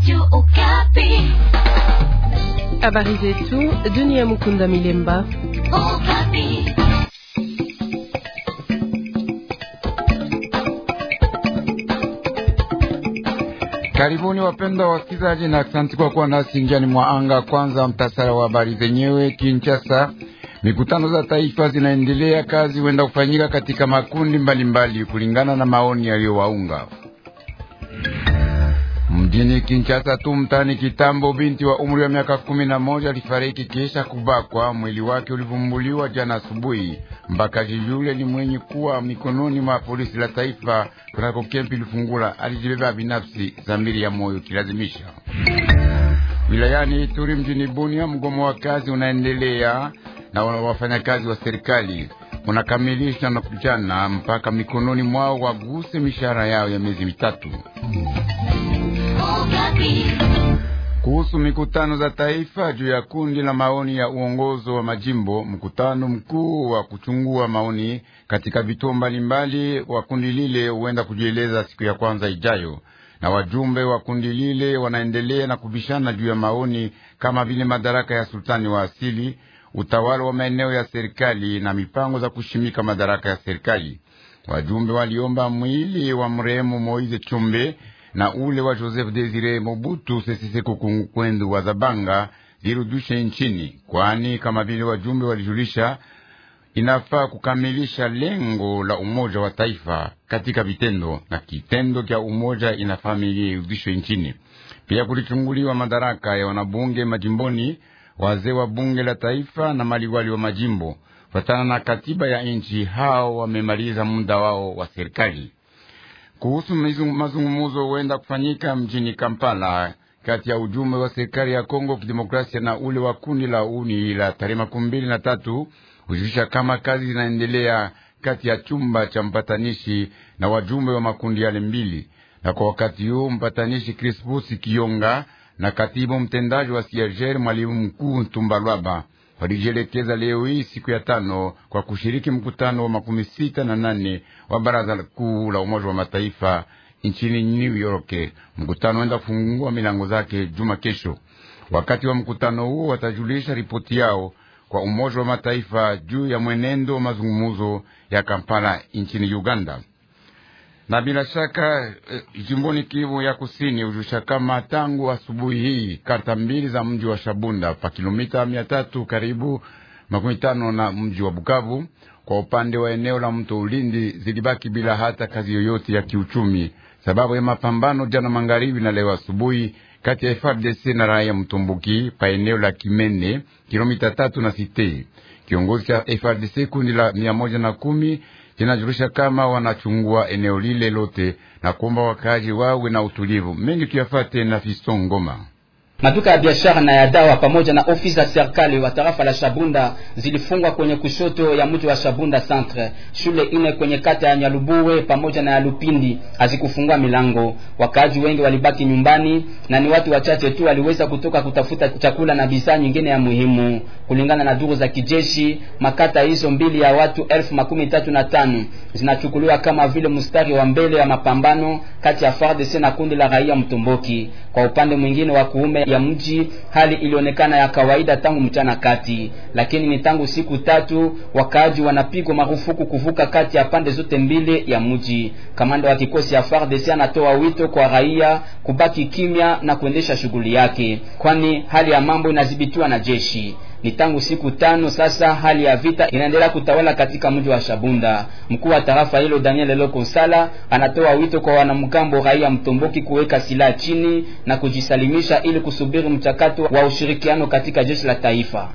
Radio Okapi. Habari zetu Dunia Mukunda Milemba. Okapi. Karibuni wapendwa wasikilizaji, na asante kwa kuwa nasi njiani mwa anga. Kwanza mtasara wa habari zenyewe. Kinshasa, mikutano za taifa zinaendelea, kazi huenda kufanyika katika makundi mbalimbali mbali, kulingana na maoni yaliyowaunga mjini Kinshasa tu mtani Kitambo, binti wa umri wa miaka kumi na moja alifariki kisha kubakwa. Mwili wake ulivumbuliwa jana asubuhi. Mbakaji yule ni mwenye kuwa mikononi mwa polisi la taifa kunako kempi Lufungula. Alijibeba binafsi zamiri ya moyo kilazimisha. Wilayani Ituri mjini Bunia, mgomo wa kazi unaendelea na wafanyakazi wa serikali unakamilisha na kujana mpaka mikononi mwao waguse mishahara yao ya miezi mitatu. Kuhusu mikutano za taifa juu ya kundi la maoni ya uongozo wa majimbo, mkutano mkuu wa kuchungua maoni katika vituo mbalimbali wa kundi lile huenda kujieleza siku ya kwanza ijayo, na wajumbe wa kundi lile wanaendelea na kubishana juu ya maoni kama vile madaraka ya sultani wa asili, utawala wa maeneo ya serikali na mipango za kushimika madaraka ya serikali. Wajumbe waliomba mwili wa mrehemu Moize Chumbe na ule wa Joseph Desire Mobutu Sese Seko Kwendu wa Zabanga zirudishe nchini, kwani kama vile wajumbe walijulisha, inafaa kukamilisha lengo la umoja wa taifa katika vitendo, na kitendo cha umoja inafaa irudishwe nchini. Pia kulichunguliwa madaraka ya wanabunge majimboni, wazee wa bunge la taifa na maliwali wa majimbo. Fatana na katiba ya nchi, hao wamemaliza muda wao wa serikali. Kuhusu mazungumuzo huenda kufanyika mjini Kampala kati ya ujumbe wa serikali ya Kongo Kidemokrasia na ule wa kundi la uni la tarehe makumi mbili na tatu hujulisha kama kazi zinaendelea kati ya chumba cha mpatanishi na wajumbe wa makundi yale mbili, na kwa wakati huu mpatanishi Crispus Kionga na katibu mtendaji wa Sierger mwalimu mkuu Ntumbalwaba walijielekeza leo hii siku ya tano kwa kushiriki mkutano wa makumi sita na nane wa baraza kuu la Umoja wa Mataifa nchini New York. Mkutano wenda kufungua milango zake juma kesho. Wakati wa mkutano huo watajulisha ripoti yao kwa Umoja wa Mataifa juu ya mwenendo wa mazungumuzo ya Kampala nchini Uganda na bila shaka e, jimboni Kivu ya Kusini hujusha kama tangu asubuhi hii karta mbili za mji wa Shabunda pa kilomita mia tatu karibu makumi tano na mji wa Bukavu kwa upande wa eneo la mto Ulindi zilibaki bila hata kazi yoyote ya kiuchumi, sababu ya mapambano jana magharibi na leo asubuhi kati ya FARDC na raia Mtumbuki pa eneo la Kimene kilomita tatu na Site. Kiongozi cha FARDC kundi la mia moja na kumi zinajulisha kama wanachungua eneo lile lote na kuomba wakazi wawe na utulivu. Mengi tuyafate na Fiston Ngoma. Maduka ya biashara na ya dawa pamoja na ofisi za serikali wa tarafa la Shabunda zilifungwa kwenye kushoto ya mji wa Shabunda Centre. Shule ine kwenye kata ya Nyalubuwe pamoja na ya Lupindi hazikufungua milango. Wakaaji wengi walibaki nyumbani na ni watu wachache tu waliweza kutoka kutafuta chakula na bidhaa nyingine ya muhimu. Kulingana na duru za kijeshi, makata hizo mbili ya watu elfu makumi tatu na tano zinachukuliwa kama vile mstari wa mbele ya mapambano kati ya FARDC na kundi la raia Mtomboki. Kwa upande mwingine wa kuume ya mji hali ilionekana ya kawaida tangu mchana kati, lakini ni tangu siku tatu wakaaji wanapigwa marufuku kuvuka kati ya pande zote mbili ya mji. Kamanda wa kikosi ya FARDC anatoa wito kwa raia kubaki kimya na kuendesha shughuli yake, kwani hali ya mambo inadhibitiwa na jeshi. Ni tangu siku tano sasa hali ya vita inaendelea kutawala katika mji wa Shabunda. Mkuu wa tarafa hilo Daniel Eloko Sala anatoa wito kwa wanamgambo raia Mtomboki kuweka silaha chini na kujisalimisha ili kusubiri mchakato wa ushirikiano katika jeshi la taifa.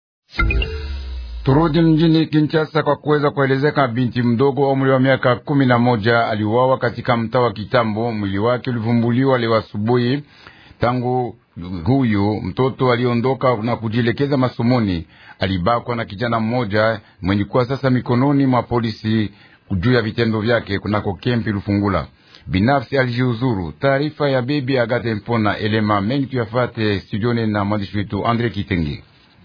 Turudi mjini Kinshasa kwa kuweza kuelezeka. Binti mdogo wa umri wa miaka kumi na moja aliuawa katika mtaa wa Kitambo. Mwili wake ulivumbuliwa leo asubuhi. Tangu huyu mtoto aliondoka na kujielekeza masomoni, alibakwa na kijana mmoja mwenye kuwa sasa mikononi mwa polisi juu ya vitendo vyake kunako kempi Lufungula. Binafsi alijiuzuru. Taarifa ya bibi Agate Mpona Elema mengi tuyafate studioni na mwandishi wetu Andre Kitenge.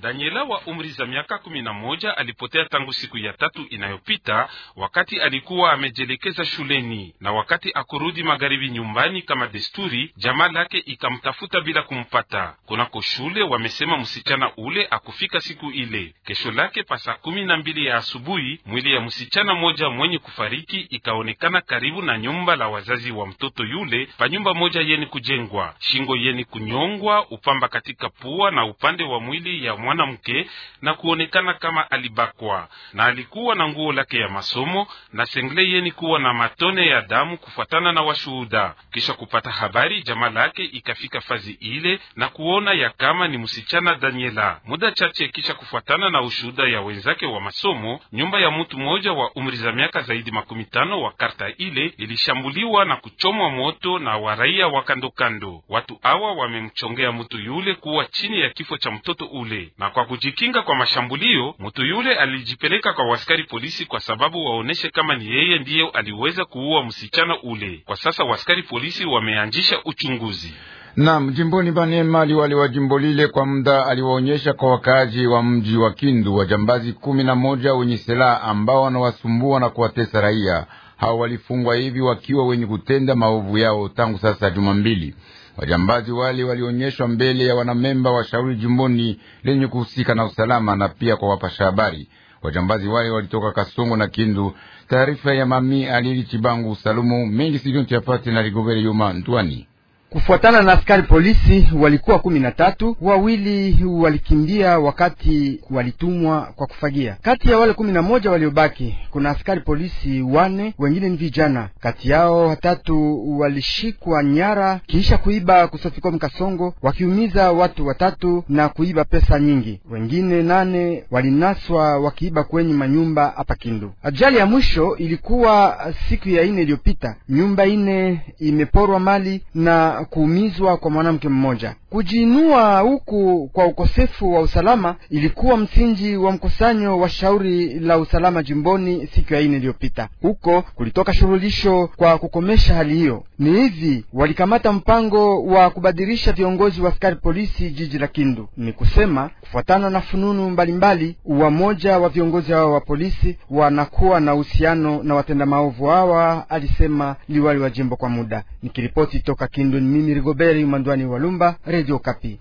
Daniela wa umri za miaka kumi na moja alipotea tangu siku ya tatu inayopita, wakati alikuwa amejelekeza shuleni, na wakati akurudi magharibi nyumbani kama desturi, jamaa lake ikamtafuta bila kumpata kunako shule. Wamesema msichana ule akufika siku ile. Kesho lake pa saa kumi na mbili ya asubuhi, mwili ya msichana moja mwenye kufariki ikaonekana karibu na nyumba la wazazi wa mtoto yule, pa nyumba moja yeni kujengwa, shingo yeni kunyongwa, upamba katika pua na upande wa mwili ya mwanamke na kuonekana kama alibakwa, na alikuwa na nguo lake ya masomo na sengle yeni kuwa na matone ya damu, kufuatana na washuhuda. Kisha kupata habari, jamaa lake ikafika fazi ile na kuona ya kama ni msichana Daniela. Muda chache kisha kufuatana na ushuhuda ya wenzake wa masomo, nyumba ya mtu mmoja wa umri za miaka zaidi makumi tano wa karta ile ilishambuliwa na kuchomwa moto na waraia wa kandokando. Watu hawa wamemchongea mtu yule kuwa chini ya kifo cha mtoto ule, na kwa kujikinga kwa mashambulio, mtu yule alijipeleka kwa waskari polisi kwa sababu waoneshe kama ni yeye ndiye aliweza kuua msichana ule. Kwa sasa waskari polisi wameanzisha uchunguzi. Nam jimboni Banema, liwali wa jimbo lile kwa muda aliwaonyesha kwa wakaaji wa mji wa Kindu wajambazi kumi na moja wenye silaha ambao wanawasumbua na kuwatesa raia. Hao walifungwa hivi wakiwa wenye kutenda maovu yao tangu sasa juma mbili. Wajambazi wale walionyeshwa mbele ya wanamemba wa shauri jimboni lenye kuhusika na usalama na pia kwa wapasha habari. Wajambazi wale walitoka Kasongo na Kindu. Taarifa ya mami Alili Chibangu Salumu mengi sidontiapate na Rigobere Yuma Ntwani. Kufuatana na askari polisi walikuwa kumi na tatu, wawili walikimbia wakati walitumwa kwa kufagia. Kati ya wale kumi na moja waliobaki kuna askari polisi wane, wengine ni vijana. Kati yao watatu walishikwa nyara kisha kuiba kusofikom Kasongo, wakiumiza watu watatu na kuiba pesa nyingi. Wengine nane walinaswa wakiiba kwenye manyumba hapa Kindu. Ajali ya mwisho ilikuwa siku ya ine iliyopita, nyumba ine imeporwa mali na kuumizwa kwa mwanamke mmoja. Kujiinua huku kwa ukosefu wa usalama ilikuwa msingi wa mkusanyo wa shauri la usalama jimboni siku ya ine iliyopita. Huko kulitoka shurulisho kwa kukomesha hali hiyo. Ni hivi walikamata mpango wa kubadilisha viongozi wa askari polisi jiji la Kindu. Ni kusema kufuatana na fununu mbalimbali, wamoja wa viongozi hawa wa polisi wanakuwa na uhusiano na watenda maovu hawa, alisema liwali wa jimbo kwa muda. Nikiripoti toka Kindu, ni mimi Rigoberi Mandwani Walumba, Radio Kapi.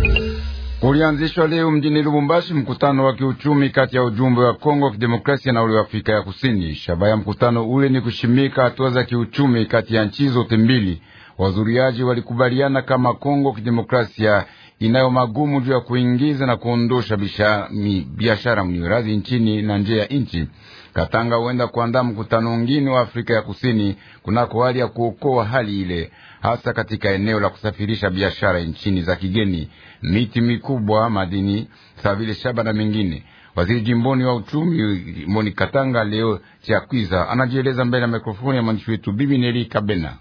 Ulianzishwa leo mjini Lubumbashi mkutano wa kiuchumi kati ya ujumbe wa Kongo Kidemokrasia na ule wa Afrika ya Kusini. Shabaha ya mkutano ule ni kushimika hatua za kiuchumi kati ya nchi zote mbili. Wazuriaji walikubaliana kama Kongo Kidemokrasia inayo magumu juu ya kuingiza na kuondosha biashara mniradhi nchini na nje ya nchi. Katanga huenda kuandaa mkutano mwingine wa Afrika ya Kusini kunako hali ya kuokoa hali ile, hasa katika eneo la kusafirisha biashara nchini za kigeni, miti mikubwa, madini sawa vile shaba na mengine. Waziri jimboni wa uchumi jimboni Katanga leo Chiakwiza anajieleza mbele ya mikrofoni ya mwandishi wetu Bibi Neli Kabena.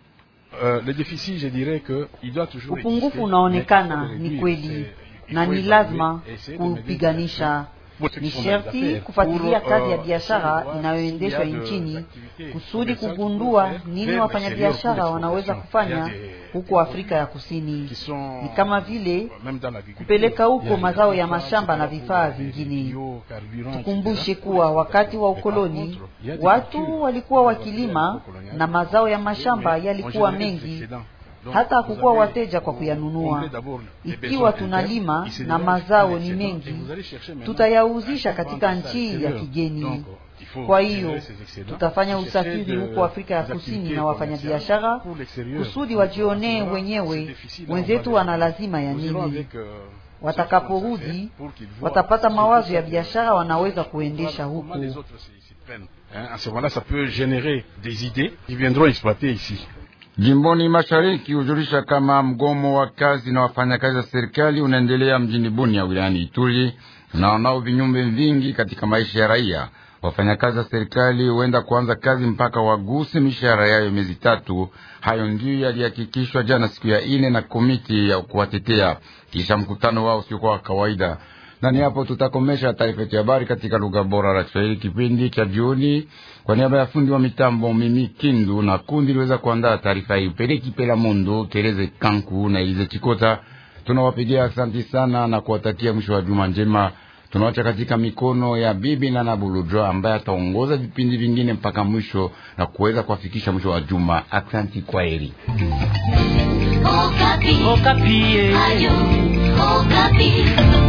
Upungufu unaonekana ni kweli na ni lazima kupiganisha ni sherti kufuatilia kazi ya biashara inayoendeshwa nchini kusudi kugundua nini wafanyabiashara wanaweza kufanya huko Afrika ya Kusini, ni kama vile kupeleka huko mazao ya mashamba na vifaa vingine. Tukumbushe kuwa wakati wa ukoloni watu walikuwa wakilima na mazao ya mashamba yalikuwa mengi hata hakukuwa wateja kwa kuyanunua. Ikiwa tunalima na mazao ni mengi, tutayauzisha katika nchi ya kigeni. Kwa hiyo tutafanya usafiri huko Afrika ya Kusini na wafanyabiashara kusudi wajionee wenyewe wenzetu wana lazima ya nini. Watakaporudi watapata mawazo ya biashara wanaweza kuendesha huko. Jimboni mashariki hujulisha kama mgomo wa kazi na wafanyakazi wa serikali unaendelea mjini Bunia wilayani Ituri na wanao vinyume vingi katika maisha ya raia. Wafanyakazi wa serikali huenda kuanza kazi mpaka waguse mishahara yayo miezi tatu. Hayo ndiyo yalihakikishwa jana siku ya ine na komiti ya kuwatetea kisha mkutano wao usiokuwa wa kawaida. Nani hapo tutakomesha taarifa yetu ya habari katika lugha bora la Kiswahili kipindi cha jioni. Kwa niaba ya fundi wa mitambo mimi Kindu na kundi liweza kuandaa taarifa hii Peleki Pela Mondo Tereze Kanku na Elize Chikota, Tunawapigia asanti sana na kuwatakia mwisho wa juma njema. Tunawacha katika mikono ya bibi na Nabuludra ambaye ataongoza vipindi vingine mpaka mwisho na kuweza kuwafikisha mwisho wa juma. Asanti, kwa heri. Okapi. Okapi. Ayo, Okapi.